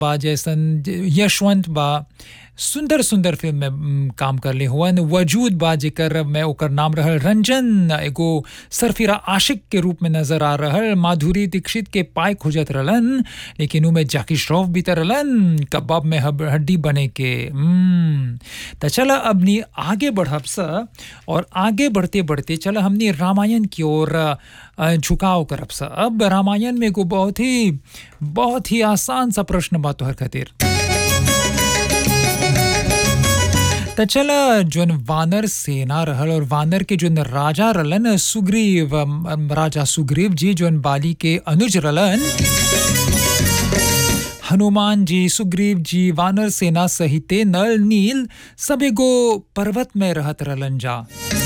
बा जैसन यशवंत बा सुंदर सुंदर फिल्म में म, काम करले हुअन वजूद बा जेकर में ओकर नाम रहल रंजन एगो सरफिरा आशिक के रूप में नजर आ रहल माधुरी दीक्षित के पाय खोजत रहलन लेकिन उमे जाकी श्रॉफ भी त रहलन कबाब में हब- हड्डी बने के हम्म, त चला अपनी आगे बढ़ब स और आगे बढ़ते बढ़ते चला हमने रामायण की ओर अ, झुकाव करब स अब रामायण में एगो बहुत ही बहुत ही आसान सा प्रश्न बा तोहर खातिर त चला जोन वानर सेना रहल और वानर के जोन राजा रहलन सुग्रीव अम, अम, राजा सुग्रीव जी जोन बाली के अनुज रहलन हनुमान जी सुग्रीव जी वानर सेना सहिते नल नील सब एगो पर्वत में रहत रहलन जा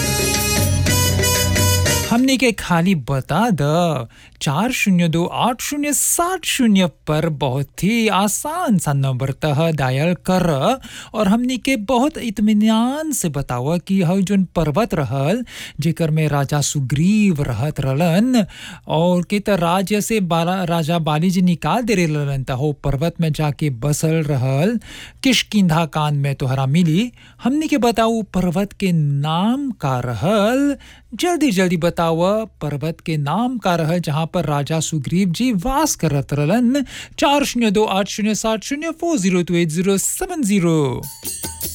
हमने के खाली बता द चार शून्य दो आठ शून्य सात शून्य पर बहुत ही आसान सा नंबर तह डायल कर और हमने के बहुत इत्मीनान से बतावा कि हव जोन पर्वत रहल जेकर में राजा सुग्रीव रहत रहलन और के त राज्य से बाला राजा बाली जी निकाल दे रहलन त हो पर्वत में जाके बसल रहल किशकिंधा कान में तोहरा मिली हमने के बताऊ पर्वत के नाम का रहल जल्दी जल्दी बताव पर्वत के नाम का रहल जहाँ पर राजा सुग्रीव जी वास करत रहलन चार शून्य दो आठ शून्य सात शून्य four zero two eight zero seven zero